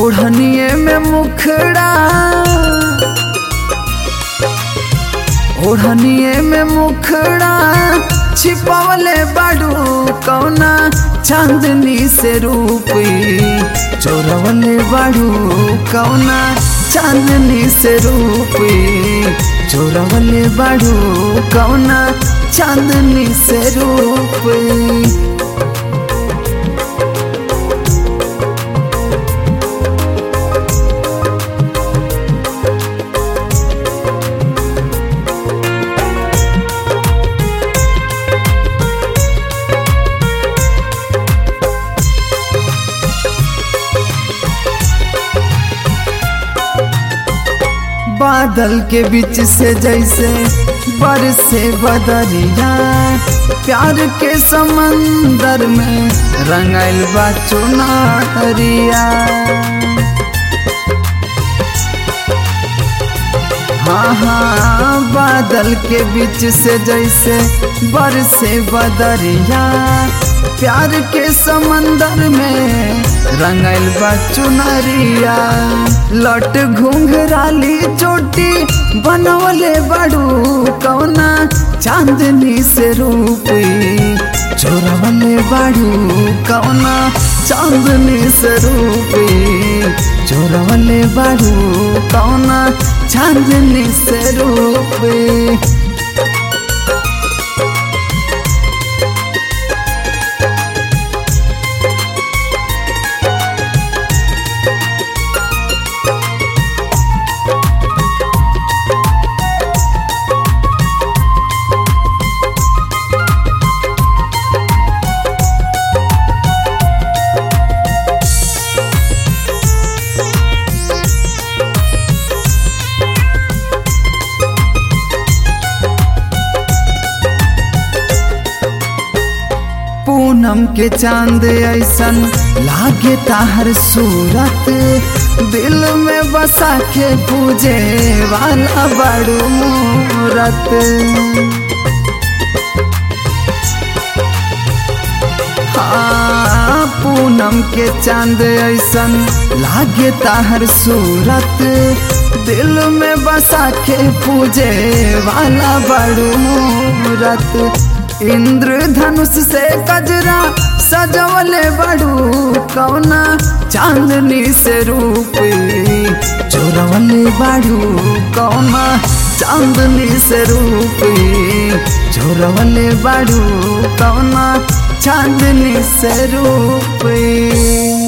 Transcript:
ओढ़निए में मुखड़ा ओढ़निए में मुखड़ा छिपवले बाड़ू कौना चांदनी से रूपी चोरवले बाड़ू कौना चांदनी से रूपी चोरवले बाड़ू कौना चांदनी से रूपी बादल के बीच से जैसे बरसे बदरिया प्यार के समंदर में रंगल बा चुनरिया हाँ हाँ बादल के बीच से जैसे बरसे बदरिया प्यार के समंदर में रंगल बा चुनरिया लट घुंघराली चोटी बनवले बड़ू कौना चांदनी से रूपी चोरवले बड़ू कौना चांदनी से रूपी चोरवले बड़ू कौना चांदनी से रूपी पूनम के चांद ऐसन लागे ताहर सूरत दिल में बसा के पूजे वाला बड़ू मूरत हाँ पूनम के चांद ऐसन लागे ताहर सूरत दिल में बसा के पूजे वाला बड़ू मूरत इंद्रधनुष से कजरा सजवले बड़ू कौना चांदनी से रूपी चोरवले बड़ू कौना चांदनी से रूपी चोरवले बड़ू कौना चांदनी से रूपी